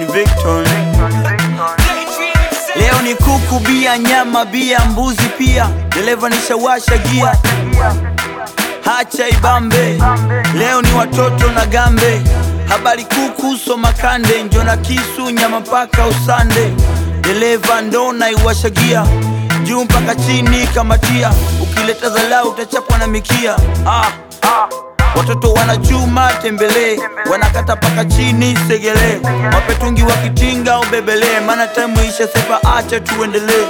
Victor. Leo ni kuku, bia, nyama, bia, mbuzi pia. Dereva nishawasha gia, hacha ibambe. Leo ni watoto na gambe, habari kuku, soma kande, njo na kisu, nyama mpaka usande. Dereva ndo naiwasha gia, juu mpaka chini kamatia. Ukileta dharau utachapwa na mikia. Ah, ah. Watoto wanachuma tembele, wanakata paka chini segele, wapetungi wakitinga ubebele, maana time isha sepa, acha tuendelee.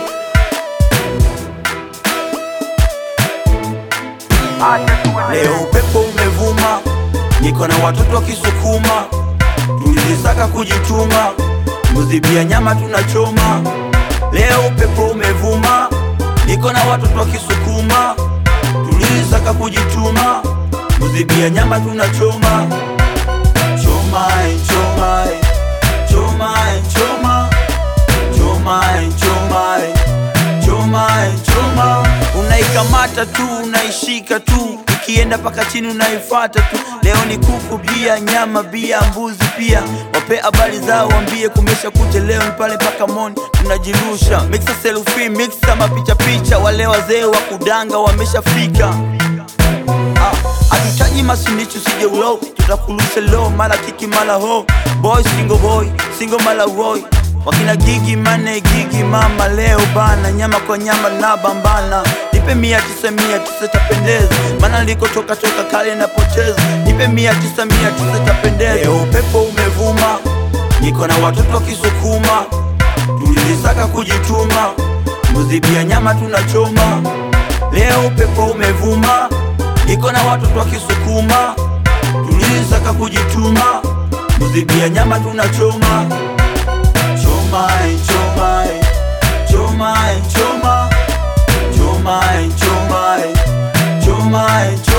Leo upepo umevuma, niko na watoto wakisukuma, tulisaka kujituma, mbuzi bia nyama tunachoma. Leo upepo umevuma, niko na watoto wakisukuma, tulisaka kujituma, mbuzi bia nyama tunachoma. Choma, eh, choma, eh, choma, eh, choma, choma, eh, choma, eh, choma, eh, choma. Unaikamata tu unaishika tu, ikienda paka chini unaifata tu. Leo ni kuku, bia, nyama, bia, mbuzi pia. Wape habari zao, wambie kumesha kuja. Leo ni pale paka moni tunajirusha, mixa selfie, mixa mapicha picha. Wale wazee wa kudanga wameshafika. Ah, Hatutaji masinichu sije ulo, tutakulusha low mara kiki mara ho boy single boy single mara roy wakina gigi mane gigi mama leo bana nyama kwa nyama na bambana nipe mia tisa mia tisa tapendeza maana nilikotoka toka kale napoteza nipe mia tisa mia tisa tapendeza leo upepo umevuma niko na watoto wakisukuma tulilisaka kujituma mbuzi bia nyama tunachoma leo upepo umevuma iko na watoto wakisukuma, tulisaka kujituma, mbuzi bia nyama tunachoma. Choma, eh, choma, eh, choma, eh, choma, choma, eh, choma, eh, choma, eh, choma.